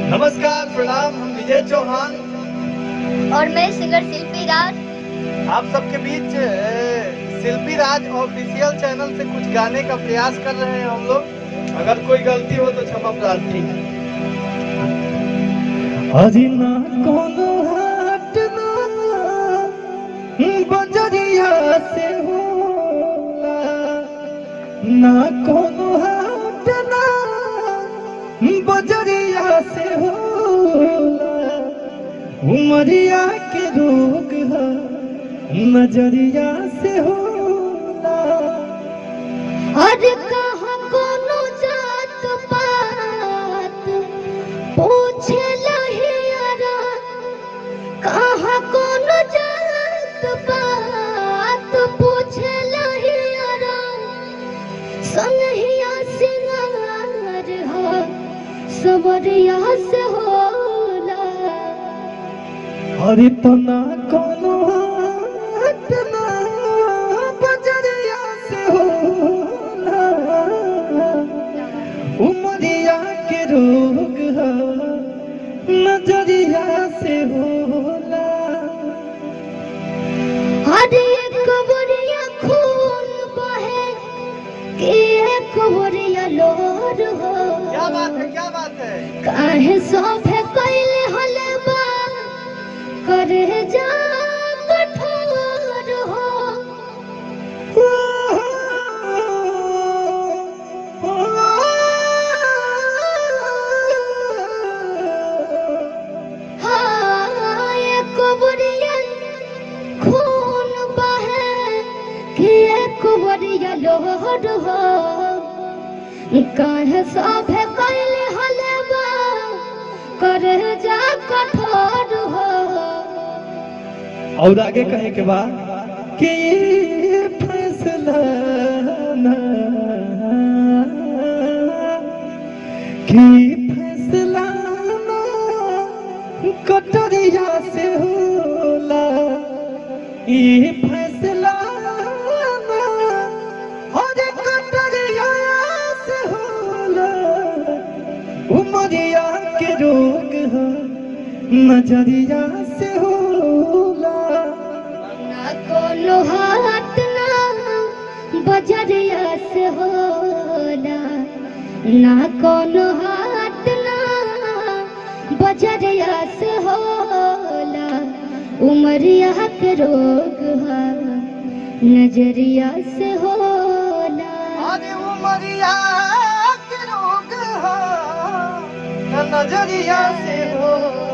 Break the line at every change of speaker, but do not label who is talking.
नमस्कार प्रणाम हम विजय चौहान
और मैं सिंगर शिल्पी राज
आप सबके बीच अ, शिल्पी राज ऑफिशियल चैनल से कुछ गाने का प्रयास कर रहे हैं हम लोग अगर कोई गलती हो तो क्षमा प्रार्थी है अजी ना कोनो हाट ना बजरिया से होला ना कोनो हाट ना बजरिया से होला उमरिया के रोग है नजरिया से होला
और कहाँ कोनो जात पात पूछे लहियारा कहाँ कोनो जात पात पूछे लहियारा संहिया सिंगार हो सबरिया से होला
अरे तो ना कोनो हाट ना बजरिया से होला उमरिया के रोग है नजरिया से होला
अरे एक बोरिया खून बहे कि एक बोरिया लोर हो
क्या बात है क्या बात है
काहे सोफे कैले हले बा करे जा कठोर हो हाँ एक बोरिया खून बहे कि एक बोरिया लोर हो काहे सोफे कैले हले बा करे जा कठोर हो
और आगे कहे के बाद कि ये फैसला ना कि फैसला ना कटरिया से होला ये फैसला ना अरे कटरिया से होला उमरिया के रोग है नजरिया से होला
ना कोनो हाथ ना बजरिया से होला ना कोनो हाथ ना बजरिया से होला उमरिया के रोग है नजरिया से होला
अरे उमरिया के रोग है नजरिया से होला